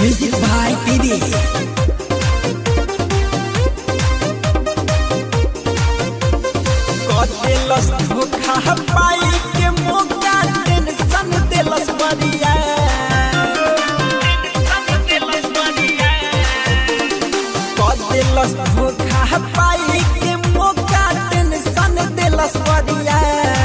Music भाई PD कतेलस धोखा पाई के मौका टेंशन देलस बरिया कतेलस धोखा पाई के मौका टेंशन देलस बरिया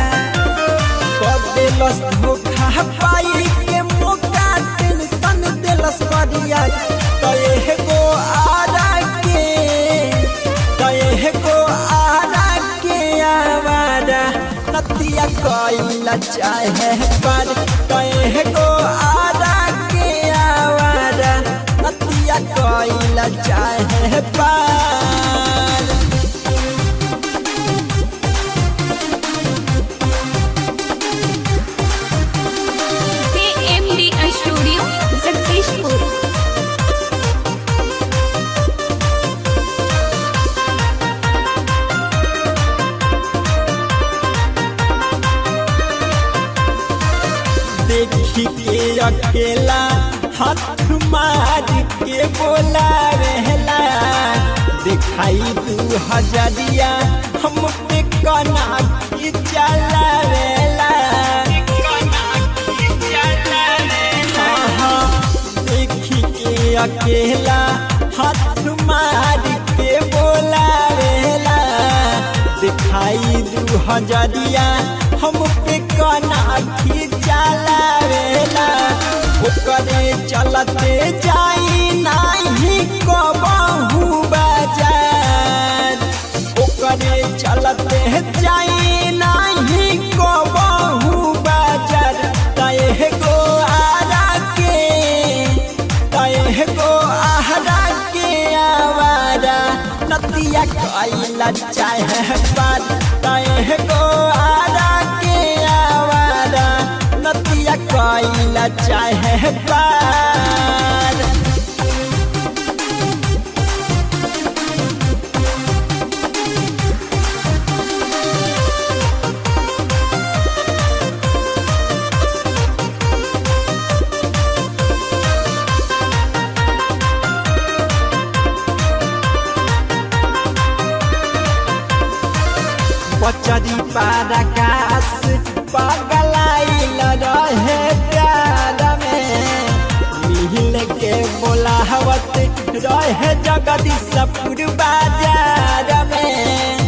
कतेलस धोखा पाई के मौका टेंशन देलस बरिया तय गो आरा के तय गो आरा के आवारा नतिया कइला चाहे पर तय गो आरा के आवारा नतिया कइला चाहे पर CMD Studio, Jagdishpur. देखी के अकेला हाथ मार के बोला रहला दिखाई दू हजरिया हम पे कना की चला रहला हाँ, हाँ, देखी के अकेला हाथ मार के बोला रहला दिखाई दू हजरिया हम पे कना खींचाला वेला ओकरे चलते जाई नाही कबहू बाजार ओकरे चलते जाई नाही कबहू बाजार तय गो आरा के तय गो आरा के आवारा नतिया कइला चाहे पार तय गो आरा के आवारा नतिया कइला चाहे पार बचरी पारकाश पगलाइल रहे प्यार में मिहिल के बोलावत रहे जगदीशपुर बाजार में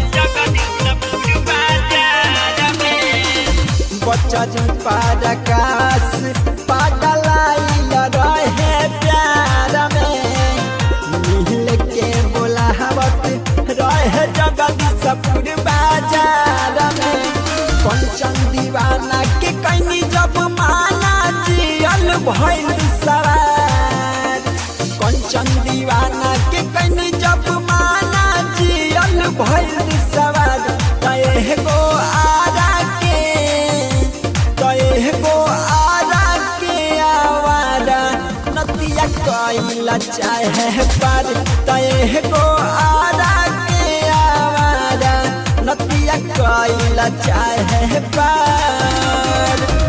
बचरी पारकाश पगलाइल रहे प्यार में मिहिल के बोलावत रहे जगदीशपुर बाजार में कंचन दीवाना के कहीं जब माना जियल भइल सवार कंचन दीवाना के कहीं जब माना जियल भइल सवार तय गो आरा के तय गो आरा के आवारा नतिया कइला चाहे पर तय गो आरा के आवारा नतिया कइला चाहे पर